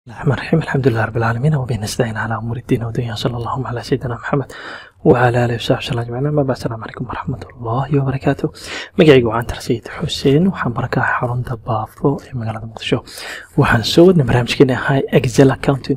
الرحمن الرحيم الحمد لله رب العالمين وبه نستعين على أمور الدين والدنيا صلى الله على سيدنا محمد وعلى آله وصحبه وسلم أجمعين أما بعد السلام عليكم ورحمة الله وبركاته magacaygu waan tarsiid xuseen waxaan barakaha xarunta baafo ee magaalada muqdisho waxaan soo wadnay barnaamijkeeni ahaa excel accounting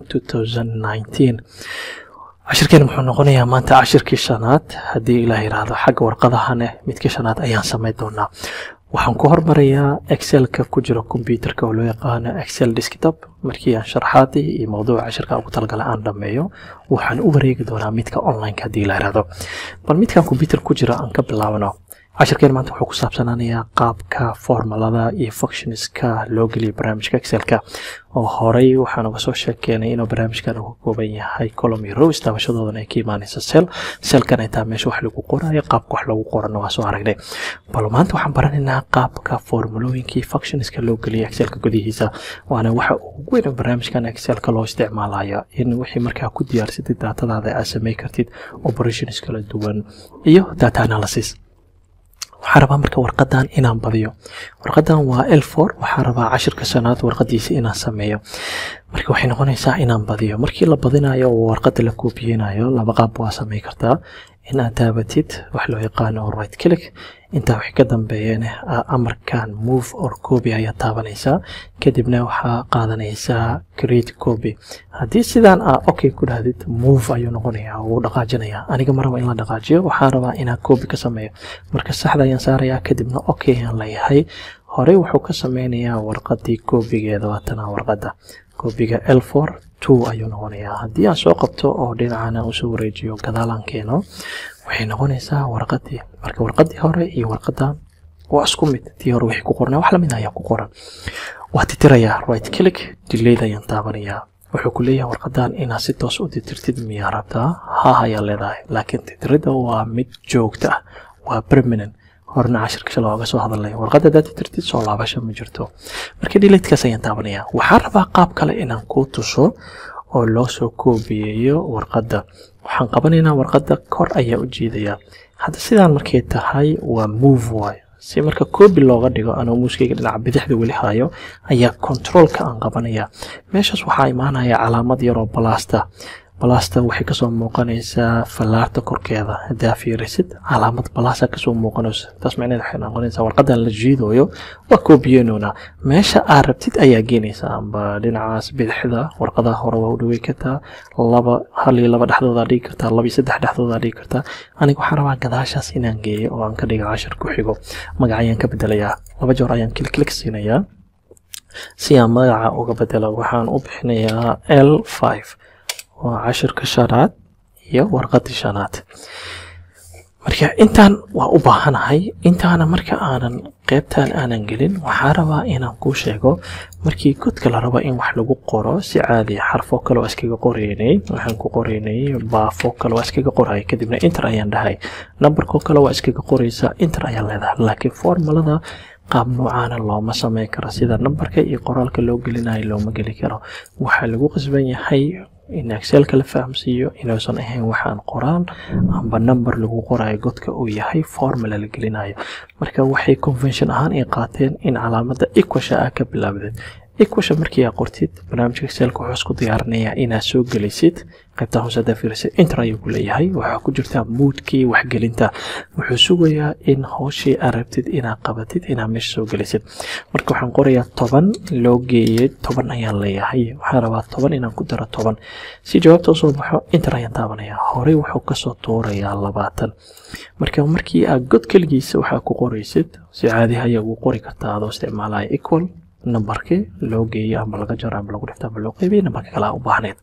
2019 cashirkeeni muxuu noqonayaa maanta cashirkii shanaad haddii ilaah yidhaahdo xagga warqadahane midkii shanaad ayaan samayn doonaa waxaan ku hormarayaa excelka ku jiro kombyuterka oo loo yaqaano excel desktop markii aan sharaxaadii iyo mawduuca cashirka ugu talagalay aan dhammeeyo waxaan u wareegi doonaa midka online haddii la yidhaahdo bal midkan kombyuter ku jira aan ka bilaabno cashirkeen maanta wuxuu ku saabsanaanayaa qaabka formulada iyo functionska loo geliyo barnaamijka excelka oo horey waxaan uga soo sheekeenay inuu barnaamijkan uu ka kooban yahay column iyo rows taabashadoodana ay ka imaanaysa cell cellkan ay tahay meesha wax lagu qorayo qaabka wax lagu qorana waa soo aragnay bal maanta waxaan baranaynaa qaabka formulooyinkii functionska loo geliyo excelka gudihiisa waana waxa ugu weyn oo barnaamijkan excelka loo isticmaalayo in wixii markaa ku diyaarsatid daatadaada aad samay kartid operations kala duwan iyo data analysis waxaan rabaa marka warqadan inaan badiyo warqadan waa l for waxaan rabaa cashirka shanaad warqadiisa inaan sameeyo marka waxay noqonaysaa inaan badiyo markii la badinayo oo warqada la koobiyeynayo laba qaab waa samey kartaa in aad taabatid wax loo yaqaano right click intaa wixii ka dambeeyana amarkan move or copy ayaa taabanaysaa kadibna waxaa qaadanaysaa create copy haddii sidaan aa okay ku dhahdid move ayuu noqonayaa wuu dhaqaajinayaa aniga ma raba in la dhaqaajiyo waxaan rabaa inaan copy ka sameeyo marka saxda ayaan saarayaa kadibna okay ayaan leeyahay horey wuxuu ka sameynayaa warqadii koobigeeda waatana warqada koobiga l for two ayuu noqonayaa haddii aan soo qabto oo dhinacan aan usoo wareejiyo gadaalaan keeno waxay noqonaysaa warqadii marka warqadii hore iyo warqadan waa isku mid tii hore wixii ku qornaa wax lamid ayaa ku qoran waa titirayaa right click delayed ayaan taabanayaa wuxuu ku leeyahay warqadan inaad si toos u titirtid miyaa rabtaa ha ayaa leedahay laakiin titirida waa mid joogta ah waa permanent horena cashirka shala ooga soo hadalnay warqadda haddaad titirtid soo laabasho ma jirto marka delayedkaas ayaan taabanayaa waxaan rabaa qaab kale inaan kuu tuso oo loo soo koobiyeeyo warqadda waxaan qabanaynaa warqadda kor ayaa u jiidayaa hadda sidaan markay tahay waa move waay si marka koobi looga dhigo anoo muuskayga dhinaca bidixda weli hayo ayaa controolka aan qabanayaa meeshaas waxaa imaanaya calaamad yaroo balasta balasta waxay kasoo muuqanaysaa fallaarta korkeeda haddaa fiirisid calaamad balasa kasoo muuqanaysa taas macneed waxay noqonaysaa warqadan la jiidooyo waa koobiyeynoona meesha aad rabtid ayaa geenaysaa amba dhinacaas bidixda warqadaha hore waa u dhawey kartaa laba hal iyo laba dhexdoodaa dhigi kartaa laba iyo saddex dhexdoodaa dhigi kartaa aniga waxaan rabaa gadaashaas inaan geeyo oo aan ka dhiga cashar ku xigo magac ayaan ka bedelayaa laba joor ayaan kiliklik siinayaa si aan magaca uga bedelo waxaan u bixinayaa l five waa cashirka shanaad iyo warqadii shanaad marka intaan waa u baahanahay intaana marka aanan qeybtan aanan gelin waxaa rabaa inaan kuu sheego markii godka la rabo in wax lagu qoro si caadi xarfo kale waa iskaga qoraynay waxaan ku qoraynay baafo kale waa iskaga qoraya kadibna inter ayaan dhahay numberko kale waa iskaga qoraysaa inter ayaan leedahay laakiin formulada qaab noocaana looma sameyn karo sida nambarka iyo qoraalka loo gelinayo looma geli karo waxaa lagu qasban yahay in excelka la fahamsiiyo inuusan ahayn waxaan qoraal amba number lagu qorayo godka uu yahay formula la gelinayo marka waxay convention ahaan ay qaateen in calaamada equasha ah ka bilaabdeed equasha markii aa qortid barnaamijka excelka wuxuu isku diyaarinayaa inaad soo gelisid qaybta hoose haddaa fiirisid inter ayuu ku leeyahay waxaa ku jirtaa moodkii waxgelinta wuxuu sugayaa in howshii aad rabtid inaad qabatid inaad meesha soo gelisid marka waxaan qorayaa toban loo geeyey toban ayaan leeyahay waxaan rabaa toban inaan ku daro toban si jawaabta usoo baxo inter ayaan taabanayaa horey wuxuu kasoo tuurayaa labaatan marka markii aad god keligiisa waxaa ku qoraysid si caadi ayaa ugu qori kartaa adoo isticmaalaya equal nambarkii loo geeyo ama laga jaro ama lagu dhifto ama loo qeybiyo nambarka kale aa u baahneed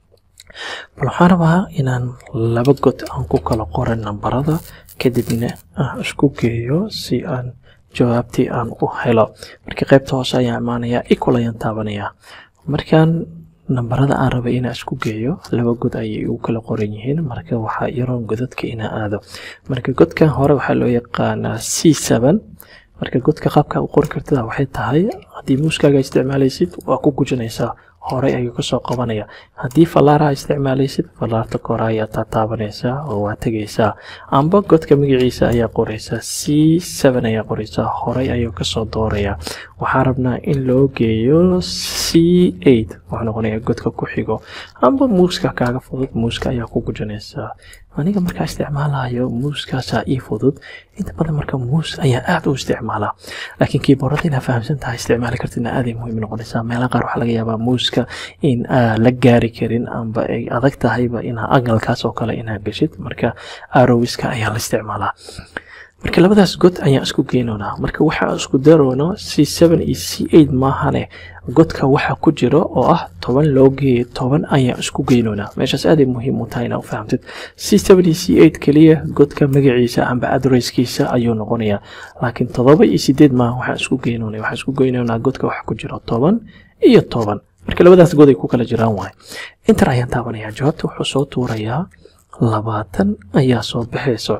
bal waxaan rabaa inaan laba god aan ku kala qoran nambarada kadibna aan isku geeyo si aan jawaabtii aan u helo markii qaybta hoose ayaan imaanayaa equal ayaan taabanayaa markaan nambarada aan rabay inaan isku geeyo laba god ayay ugu kala qoran yihiin marka waxaa yaroon godadka inaan aado marka godkan hore waxaa loo yaqaanaa c seven marka godka qaabka u qori kartida waxay tahay haddii muuskaaga isticmaalaysid waa ku gujinaysaa horey ayuu kasoo qabanaya haddii fallaaraha isticmaalaysid fallaarta kore ayaa taataabanaysaa oo waa tegaysaa amba godka magaciisa ayaa qoraysaa c seven ayaa qoraysaa horey ayuu kasoo doorayaa waxaa rabnaa in loo geeyo c eight wuxuu noqonayaa godka ku xigo amba muuska kaaga fudud muuska ayaa ku gujanaysaa aniga markaa isticmaalayo muuskaasaa ii fudud inta badan marka muus ayaa aad u isticmaalaa laakiin kiiboorada inaa fahamsan tahay isticmaali kartidna aaday muhiim noqonaysaa meelaha qaar waxaa laga yaabaa muuska in aa la gaari karin amba ay adag tahayba inaa angalkaas oo kale inaa geshid marka arowiska ayaa la isticmaalaa marka labadaas god ayaan isku geynoonaa marka waxaa isku daroono c seven iyo c eight maahane godka waxa ku jiro oo ah toban loo geeyo toban ayaan isku geynoonaa meeshaas aaday muhiim u tahay inaa u fahamtid c seven iyo c eight keliya godka magaciisa amba adresskiisa ayuu noqonayaa laakiin todoba iyo sideed maaha waxaan isku geynoonay waxaan isku geynoonaa godka waxa ku jiro toban iyo toban marka labadaas god ay ku kala jiraan waay intar ayaan taabanayaa jawaabta wuxuu soo tuurayaa labaatan ayaa soo baxayso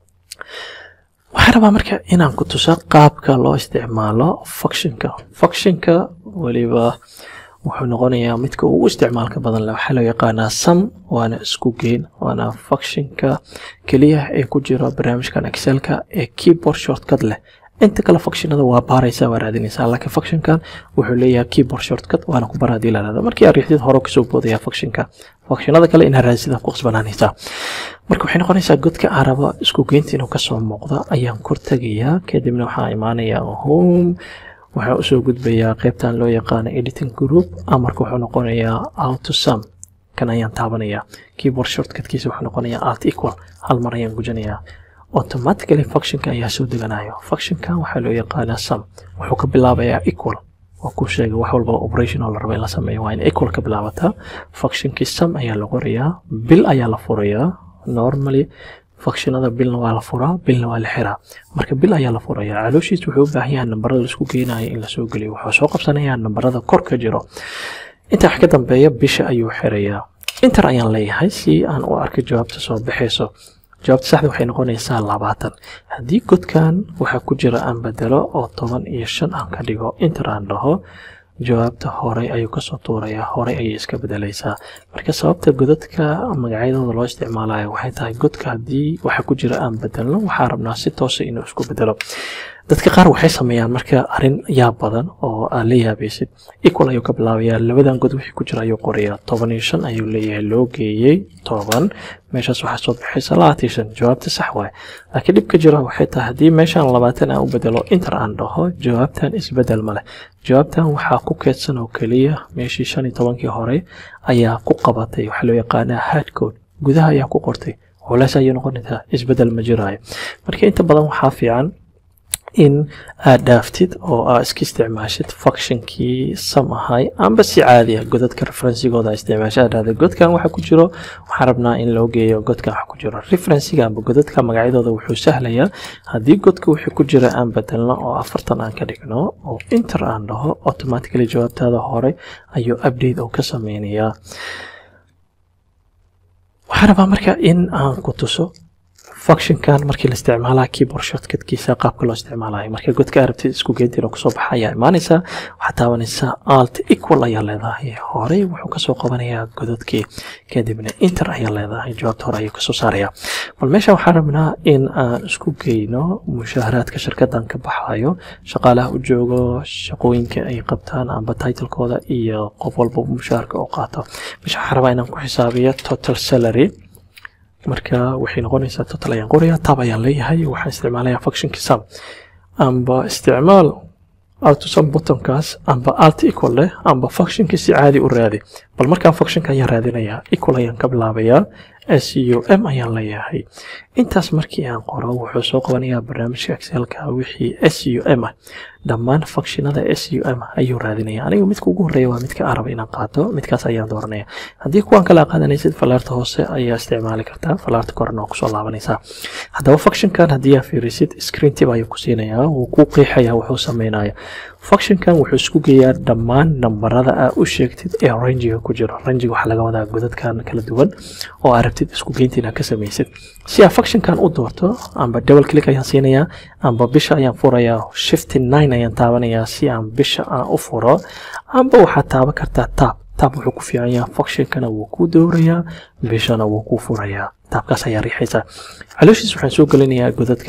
waxaan rabaa marka inaan ku tuso qaabka loo isticmaalo functionka functionka weliba wuxuu noqonayaa midka ugu isticmaalka badan leh waxaa loo yaqaanaa sum waana isku geyn waana functionka keliya ee ku jira barnaamijkan excelka ee keyboard shortcut leh inta kale functionada waa baaraysaa waa raadinaysaa laakiin functionkan wuxuu leeyahay keyboard shortcut waana ku bara hadii la rahdo markii aad riixdid hore kasoo boodaya functionka functionada kale inaad raadsidaa ku qasbanaanaysaa marka waxay noqonaysaa godka aan rabo isku geynta inuu kasoo muuqdo ayaan kor tegayaa kadibna waxaa imaanayaa home waxaa usoo gudbayaa qaybtan loo yaqaano editing group amarka wuxuu noqonayaa autosum kan ayaan taabanayaa keyboard shortcutkiisa wuxuu noqonayaa alt equal hal mar ayaan gujanayaa automatically functionka ayaa soo deganayo functionka waxaa loo yaqaanaa sum wuxuu ka bilaabayaa equal waa ku sheegay wax walba operation oo la rabo in la sameeyo waa in equal ka bilaabataa functionkii sum ayaa la qorayaa bil ayaa la furayaa normally functionada bilna waa la furaa bilna waa la xiraa marka bil ayaa la furayaa calooshiis wuxuu u baahan yahay nambarada laisku geenayo in lasoo geliyo wuxuu soo qabsanayaa nambarada kor ka jiro intaa wax ka dambeeya bisha ayuu xirayaa inter ayaan leeyahay si aan u arko jawaabta soo baxayso jawaabta saxda waxay noqonaysaa labaatan haddii godkan waxaa ku jira aan bedelo oo toban iyo shan aan ka dhigo inter aan dhaho jawaabta horey ayuu kasoo tuurayaa horey ayay iska bedelaysaa marka sababta godadka magacyadooda loo isticmaalayo waxay tahay godka haddii waxa ku jira aan bedelno waxaa rabnaa si toosa inuu isku bedelo dadka qaar waxay sameeyaan marka arrin yaab badan oo aad la yaabaysid equal ayuu ka bilaabayaa labadan god wixii ku jira ayuu qorayaa toban iyo shan ayuu leeyahay loo geeyey toban meeshaas waxaa soo baxaysa labaatan iyo shan jawaabta sax waaye laakiin dhib ka jira waxay tahay haddii meeshaan labaatan aan u bedelo inter aan dhaho jawaabtan isbedel ma leh jawaabtan waxaa ku keedsan oo keliya meeshii shan iyo tobankii hore ayaa ku qabatay waxaa loo yaqaanaa hardcode gudaha ayaa ku qortay culeys ayay noqonaysaa isbedel ma jiraayo marka inta badan waxaa fiican in aad dhaaftid oo aad iska isticmaashid functionkii sam ahay amba si caadi ah godadka referensigooda isticmaasha aad dhahda godkan waxa ku jiro waxaan rabnaa in loo geeyo godkan waxa ku jiro referensiga amba godadka magacyadooda wuxuu sahlayaa haddii godka wixii ku jira aan bedelno oo afartan aan ka dhigno oo inter aan dhaho automatically jawaabtaada hore ayuu update oo ka sameynayaa waxaan rabaa marka in aan ku tuso functionkan markii la isticmaalaa keyboard shortcutkiisa qaabka loo isticmaalayo marka godka arabtid isku geynta inuu kasoo baxa ayaa imaanaysaa waxaad taabanaysaa alt equal ayaa leedahay horey wuxuu kasoo qabanayaa godadkii kadibna inter ayaa leedahay jawaabta hore ayuu kasoo saarayaa bal meesha waxaan rabnaa in aan isku geyno mushaaharaadka shirkadan ka baxayo shaqaalaha u joogo shaqooyinka ay qabtaan amba titlekooda iyo qof walba mushaharka oo qaato meesha waxaan rabaa inaan ku xisaabiyo total salary marka waxay noqonaysaa total ayaan qorayaa tab ayaan leeyahay waxaan isticmaalayaa functionki sum amba isticmaal autosum buttonkaas amba alt equal leh amba functionki si caadi u raadi bal markaan functionka ayaan raadinayaa equal ayaan ka bilaabayaa s u m ayaan leeyahay intaas markii aan qoro wuxuu soo qabanayaa barnaamijka excelka wixii s u m ah dhammaan functionada s u m ayuu raadinaya aniga midka ugu horeeya waa midka aan raba inaan qaato midkaas ayaan dooranaya haddii kuwan kale qaadanaysid falaarta hoose ayaa isticmaali kartaa falaarta korena waa kusoo laabanaysaa haddaba functionkan haddii aa fiirisid screen tip ayuu ku siinayaa wuu ku qeexayaa wuxuu sameynaya functionkan wuxuu isku geeyaa dhammaan nambarada aa u sheegtid ee rangiga ku jiro rangiga waxaa laga wadaa godadkan kala duwan oo aa rabtid isku geynta inaad ka samaysid si aa functionkan u doorto amba double click ayaan siinayaa amba bisha ayaan furayaa shifty nine ayaan taabanayaa si aan bisha aan u furo amba waxaad taaban kartaa tab tab wuxuu ku fiican yahay functionkana wuu ku doorayaa bishana wuu ku furayaa taabkaas ayaa riixaysaa calooshiis waxaan soo gelinayaa godadkan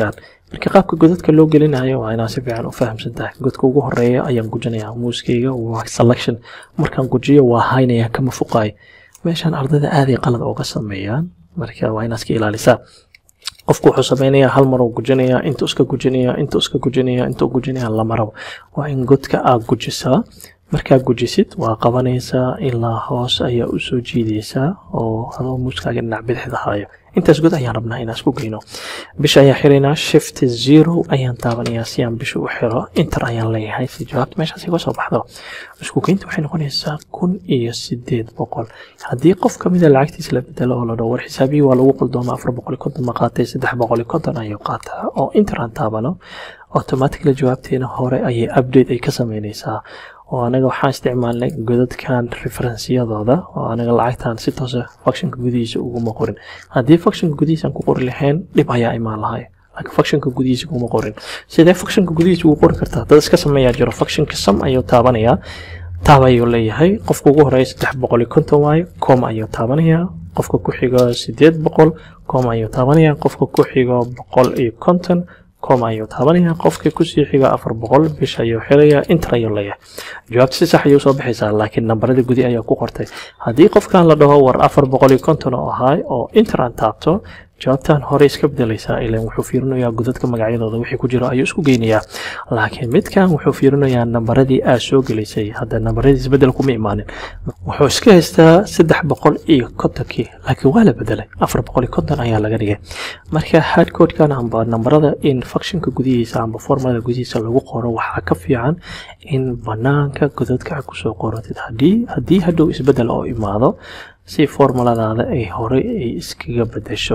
marka qaabka godadka loo gelinayo waa inaa si fiican u fahamsan tahay godka ugu horeeya ayaan gujinayaa muuskayga waa selection markaan gujiyo waa haynaya kama fuqaayo meeshaan ardayda aaday qalad ooga sameeyaan marka waa inaad iska ilaalisaa qofku wuxuu sameynayaa hal mar uu gujinayaa intuu iska gujinayaa intuu iska gujinayaa intuu gujinayaa lama rabo waa in godka aad gujisaa markaa gujisid waa qabanaysaa ilaa hoos ayaa u soo jiidaysaa oo adoo muuskaaga dhinac bidixda hayo intaas god ayaan rabnaa inaan isku geyno bisha ayaan xiraynaa shift zero ayaan taabanayaa si aan bisha u xiro inter ayaan leeyahay si jawaabta meeshaas iga soo baxdo isku geynta waxay noqonaysaa kun iyo sideed boqol haddii qof kamida lacagtiisa la bedelo oo la dhaho war xisaabihii waa lagu quldooma afar boqol iyo konton ma qaatay saddex boqol iyo konton ayuu qaataa oo inter aan taabano automatically jawaabteena hore ayay update ay ka sameynaysaa oo anaga waxaan isticmaalnay godadkan referensiyadooda oo anaga lacagtan si toosa functionka gudihiisa uguma qorin haddii functionka gudihiisa aan ku qori lahayn dhib ayaa imaan lahay laakiin functionka gudihiisa kuma qorin sidee functionka gudihiisa ugu qori kartaa dad iska sameeyaa jiro functionka sam ayuu taabanayaa taab ayuu leeyahay qofka ugu horeeya saddex boqol iyo konton waayo com ayuu taabanayaa qofka ku xigo sideed boqol com ayuu taabanayaa qofka ku xigo boqol iyo konton com ayuu taabanaya qofka kusii xiga afar boqol bish ayuu xirayaa inter ayuu leeyahay jawaabta si sax ayuu soo baxaysaa laakiin nambarada gudi ayaa ku qortay haddii qofkan la dhaho war afar boqol iyo konton oo ahaay oo inter aan taabto jawaabtan hore iska bedelaysaa ilan wuxuu fiirinayaa godadka magacyadooda wixii ku jiro ayuu isku geynayaa laakiin midkan wuxuu fiirinayaa nambaradii aad soo gelisay hadda nambaradii isbedel kuma imaanin wuxuu iska haystaa saddex boqol iyo kontonkii laakiin waa la bedelay afar boqol iyo konton ayaa laga dhigay marka hardcodekan amba nambarada in functionka gudihiisa amba formada gudihiisa lagu qoro waxaa ka fiican in banaanka godadka aad kusoo qoratid haddii haddii hadhow isbedel oo imaado si formuladaada ay horey ay iskaga bedesho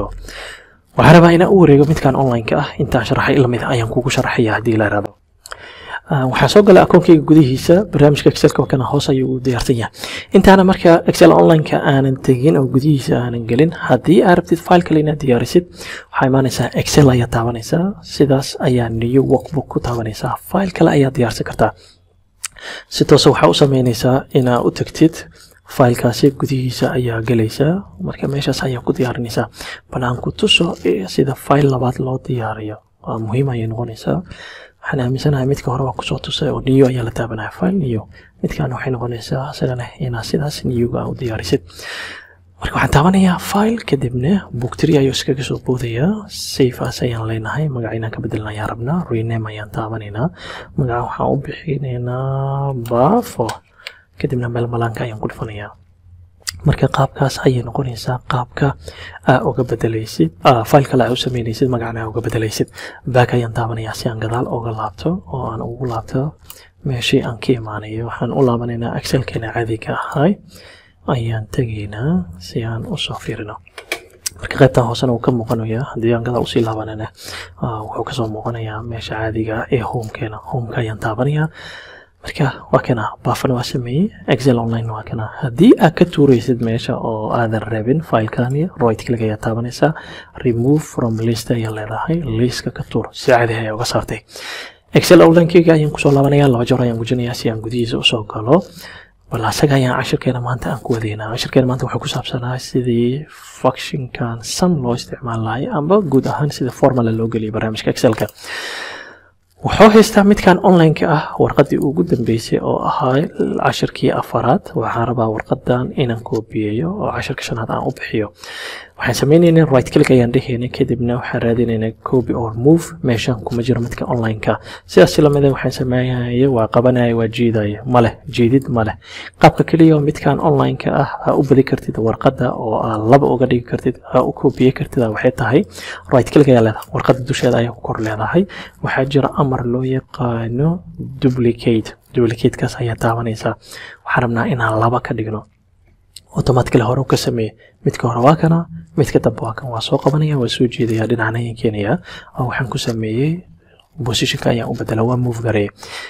waxaa rabaa inaan u wareego midkan online-ka ah intaan sharaxay lamid ayaan kugu sharaxaya haddii la irado waxaan soo galay akoonkayga gudihiisa barnaamijka excelka kana hoos ayuu u diyaarsan yahay intaana marka excel online-ka aanan tegin oo gudihiisa aanan gelin haddii aad rabtid file kale inaad diyaarisid waxaa imaanaysaa excel ayaa taabanaysaa sidaas ayaa new workbook ku taabanaysaa file kale ayaa diyaarsan kartaa si toose waxaa u sameynaysaa inaad u tagtid faylkaasi gudihiisa ayaa gelaysaa marka meeshaas ayaa ku diyaarinaysaa bal aan ku tuso sida fayl labaad loo diyaariyo waa muhiim ayay noqonaysaa waxaan aaminsanahay midka hore waa kusoo tusay oo new ayaa la taabanaya fayl new midkan waxay noqonaysaa isagana inaad sidaas newga u diyaarisid marka waxaan taabanayaa file kadibna booktree ayuu iskaga soo boodayaa safeas ayaan leenahay magaca inaan ka bedelna ayaan rabnaa rename ayaan taabanaynaa magaca waxaan u bixinaynaa bafo kadibna meel malaanka ayaan ku dhufanayaa marka qaabkaas ayay noqonaysaa qaabka aa uga bedelaysid file kale aa u sameynaysid magacana aa uga bedelaysid back ayaan taabanayaa si aan gadaal uga laabto oo aan ugu laabto meeshii aan ka imaanayo waxaan u laabanaynaa excelkeena caadiga ahay ayaan tegaynaa si aan usoo fiirino marka qaybtan hoosena wuu ka muuqanayaa haddii aan gadaal usii laabanana wuxuu kasoo muuqanayaa meesha caadiga ee homekeena homeka ayaan taabanayaa marka waa kana baafana waa sameeyey excel online waa kana haddii aad ka tuuraysid meesha oo aadan rabin filekani right click ayaa taabanaysaa remove from list ayaa leedahay liska ka tuur si caadi ayaa uga saartay excel onlinekeyga ayaan kusoo laabanaya laba jeer ayaan gujinayaa si aan gudihiisa usoo galo bal asaga ayaan cashirkeena maanta aan ku wadaynaa cashirkeena maanta wuxuu ku saabsanaa sidii functionkan sum loo isticmaal lahay amba guud ahaan sida formula loo geliyo barnaamijka excelka wuxuu haystaa midkan online-ka ah warqaddii ugu dambeysay oo ahaa cashirkii afaraad waxaan rabaa warqadan inaan koobiyeeyo oo cashirka shanaad aan u bixiyo waxaan sameynaynaa right click ayaan dhehaynay kadibna waxaan raadinaynaa copy or move meeshan kuma jiro midka online-ka sidaas lamida waxaan sameynaya waa qabanaya waa jiidaya maleh jiidid maleh qaabka keliya midkan online-ka ah aa u badi kartid warqadda oo aa laba uga dhigi kartid aa u koobiye kartid waxay tahay right click ayaa leedahay warqadda dusheeda ayaa ku kor leedahay waxaa jira amar loo yaqaano duplicate duplicatekaas ayaa taabanaysaa waxaan rabnaa inaan laba ka dhigno automatically hore ka sameeye midka hore waa kana midka dambe waa kan waa soo qabanaya waa soo jeedaya dhinacna ayaan keenayaa oo waxaan ku sameeyey positionka ayaan u bedela waa move gareeye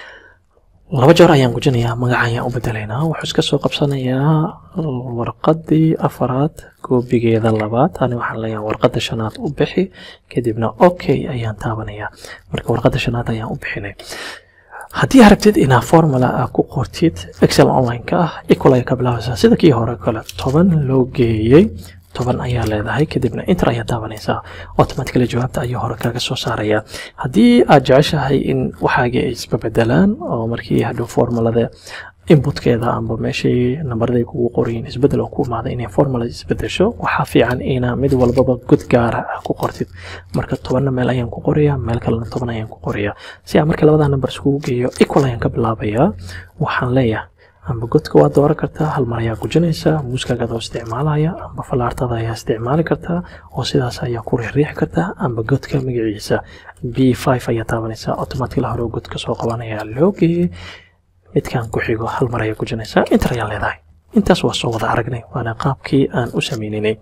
laba jeer ayaan gujinayaa magaca ayaan u bedelaynaa wuxuu iska soo qabsanayaa warqadii afaraad koobigeeda labaad ani waxaan leeyahay warqadda shanaad u bixi kadibna okay ayaan taabanayaa marka warqadda shanaad ayaan u bixinay haddii aragtid inaa formula aa ku qortid excel online-ka ah equal ay ka bilaabaysaa sida kii hore kale toban loo geeyey toban ayaa leedahay kadibna inter ayaa taabanaysaa automatically jawaabta ayuu hore kaga soo saaraya haddii aad jeceshahay in waxaagii ay isbabedelaan oo markii hadhow formulada inputkeeda amba meeshii nambarada ay kugu qorayiin isbedel oo ku imaada inay formula isbedesho waxaa fiican inaa mid walbaba god gaara ah ku qortid marka tobanna meel ayaan ku qorayaa meel kalena toban ayaan ku qorayaa si aan marka labada nambar iskugu geeyo equal ayaan ka bilaabayaa waxaan leeyahay amba godka waa dooran kartaa hal mar ayaa gujinaysaa muuskaaga adoo isticmaalaya amba falaartada ayaa isticmaali kartaa oo sidaas ayaa ku riixriixi kartaa amba godka magaciisa b five ayaa taabanaysaa automatically hore godka soo qabanaya loo geeyey midkaan ku xigo hal mar ayaa gujinaysaa inter ayaa leedahay intaas waa soo wada aragnay waana qaabkii aan u sameyninay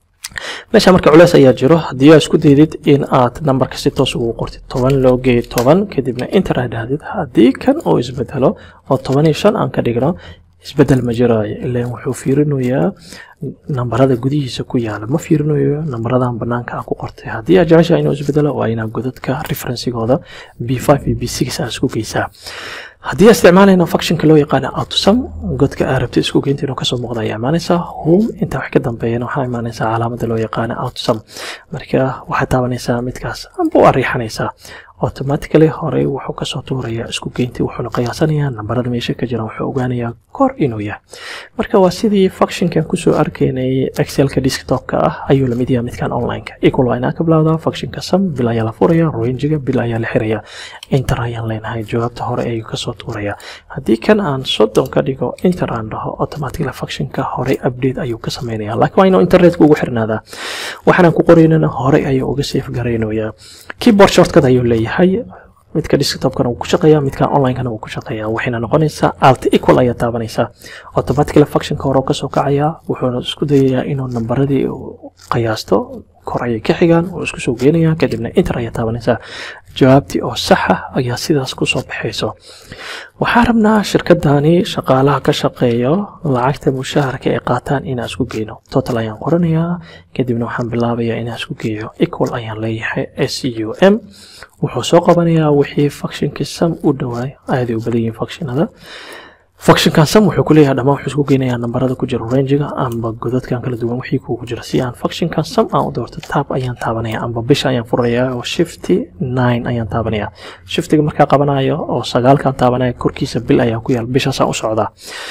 meesha marka culeys ayaa jiro haddii aad isku daydid in aad nambarka si toos ugu qortid toban loo geeyo toban kadibna inter aad dhahdid haddii kan uu isbedelo oo toban iyo shan aan ka dhigno isbedel ma jiraayo ilaan wuxuu fiirinayaa nambarada gudihiisa ku yaala ma fiirinayo nambaradan banaanka aan ku qortay haddii aad jeceshahay inuu isbedelo waa inaad godadka referensigooda b five iyo b six aad isku geysaa haddii aan isticmaalayna functionka loo yaqaano outsum godka aad rabtid isku geynta inuu kasoo muuqda ayaa imaanaysaa home inta wax ka dambeeyana waxaa imaanaysaa calaamada loo yaqaano outsum marka waxaad taabanaysaa midkaas amba u ariixanaysaa automatically horey wuxuu kasoo tuurayaa isku geyntii wuxuuna qiyaasanayaa nambarada meesha ka jira wuxuu ogaanayaa kor inuu yahay marka waa sidii functionkan kusoo arkaynay excelka desktopka ah ayuu lamid yahay midkan onlineka equal waa inaan ka bilowdaa functionka sum bil ayaa la furaya rangiga bil ayaa la xiraya inter ayaan leenahay jawaabta hore ayuu kasoo tuuraya haddii kan aan soddon ka dhigo inter aan dhaho automatically functionka horey update ayuu ka sameynaya laakiin waa inuu internetka ugu xirnaadaa waxaanaan ku qoraynana horey ayuu uga safe garaynayaa keyboard shortcut ayuu leeyahay midka desktopkana wuu ku shaqeeyaa midka onlinekana wuu ku shaqeeyaa waxayna noqonaysaa alt equal ayaa taabanaysaa automatically functionka hore kasoo kacaya wuxuuna isku dayayaa inuu nambaradii qiyaasto kor ayay ka xigaan oo isku soo geenaya kadibna inter ayaa taabanaysaa jawaabtii oo saxa ayaa sidaas kusoo baxayso waxaa rabnaa shirkadani shaqaalaha ka shaqeeyo lacagta mushaharka ay qaataan inaan isku geyno total ayaan qoranayaa kadibna waxaan bilaabayaa inaan isku geeyo equal ayaan leeyahay s u m wuxuu soo qabanayaa wixii functionkii sam u dhawaay aaday u badan yihiin functionada functionkan sam wuxuu ku leeyahay dhammaan wuxuu isku geynayaa nambarada ku jira rangiga amba godadkan kala duwan wixii kugu jira si aan functionkan sam aan u doorto tab ayaan taabanaya amba bisha ayaan furayaa oo shifty nine ayaan taabanaya shiftiga markaa qabanayo oo sagaalkan taabanaya korkiisa bil ayaa ku yaal bishaasaan u socdaa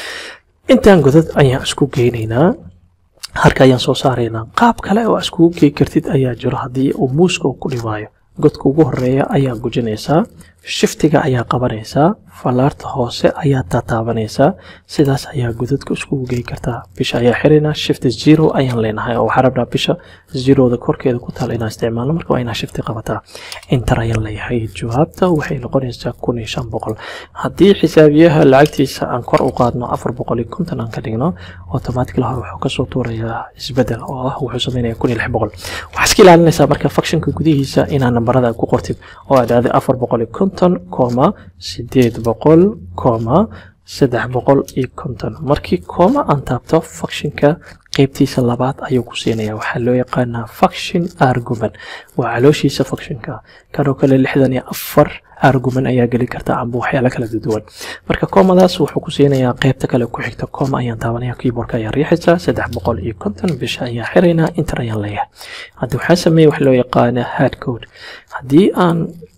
intaan godad ayaan isku geynaynaa harka ayaan soo saaraynaa qaab kale oo iskugu gey kartid ayaa jiro haddii uu muuska ku dhibaayo godka ugu horeeya ayaa gujinaysaa shiftiga ayaa qabanaysaa falaarta hoose ayaa tataabanaysaa sidaas ayaa godadka iskugu gey kartaa bisha ayaa xiraynaa shift zero ayaan leenahay oo waxaa rabnaa bisha zeroda korkeeda ku taal inaan isticmaalno marka waa inaa shifti qabataa inter ayaan leeyahay jawaabta waxay noqonaysaa kun iyo shan boqol haddii xisaabiyaha lacagtiisa aan kor u qaadno afar boqol iyo konton aan ka dhigno automatically hore wuxuu kasoo tuurayaa isbedel oo ah wuxuu sameynaya kun iyo lix boqol waxaa iska ilaalinaysaa marka functionka gudihiisa inaa nambarada ku qortid oo aad aaday afar boqol iyo konton koma sideed boqol koma saddex boqol iyo konton markii kooma aan taabto functionka qeybtiisa labaad ayuu ku siinaya waxaa loo yaqaanaa function argument waa calooshiisa functionka kanoo kale lixdan iyo afar argument ayaa geli karta amba waxyaalo kala duwan marka koomadaas wuxuu ku siinayaa qeybta kale ku xigta kooma ayaan taabanaya keyboardka ayaa riixaysaa saddex boqol iyo konton bisha ayaa xiraynaa inter ayaan leeyahay haddi waxaa sameeyey wax loo yaqaana hard code haddii aan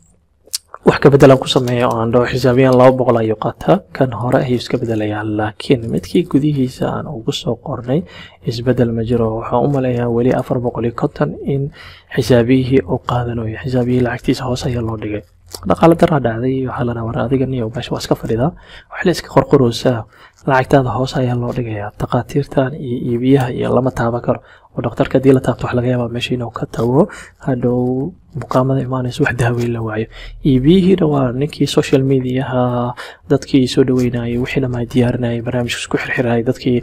wax ka bedelan ku sameeya oo aan dhaho xisaabiyaan laba boqol ayuu qaataa kan hore ayuu iska bedelayaa laakiin midkii gudihiisa aan ugu soo qornay isbedel ma jiro waxaan u maleeyaa weli afar boqol iyo konton in xisaabiyihii uu qaadanayo xisaabiyihii lacagtiisa hoose ayaa loo dhigay dhaqaale daraa dhacday waxaa la dhahaa adiga niyo meesha waa iska fadhidaa wax la iska qorqoroosaa lacagtaada hoose ayaa loo dhigayaa takhaatiirtan iyo iibiyaha iyo lama taaban karo oo dhakhtarka haddii la taabto wax laga yaabaa meesha inuu ka tago hadhow bukaamada imaanaysa wax daaweyn la waayo iibiyihiina waa ninkii social mediaha dadkii soo dhaweynayay wixii dhammaa diyaarinayay barnaamijka isku xirxirayay dadkii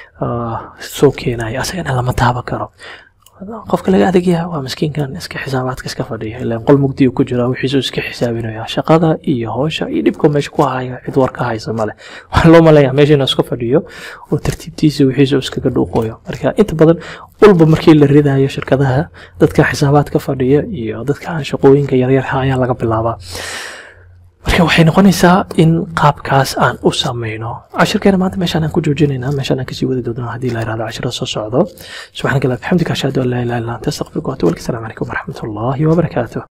soo keenayay asagana lama taaban karo qofka laga adegyaha waa miskiinkan iska xisaabaadka iska fadhiya ilaan qol mugdiya ku jira wixiisu iska xisaabinaya shaqada iyo howsha iyo dhibka meesha ku haya cid war ka haysa male waxaa loo maleeyaa meesha inuu iska fadhiyo oo tartiibtiisa wixiisu iskaga dhuuqoyo marka inta badan walba markii la ridayo shirkadaha dadka xisaabaadka fadhiya iyo dadka aan shaqooyinka yaryar ayaa laga bilaabaa marka waxay noqonaysaa in qaabkaas aan u samayno cashirkeena maanta meeshaan aan ku joojinaynaa meeshaan aan kasii wadi doonaa haddii la yihahdo cashiro soo socdo subxaanaka allah bixamdika ashhadu an laa ilaha illa anta astaqfiruka wa atubu ilaik asalaamu calaykum waraxmat ullaahi wabarakaatuh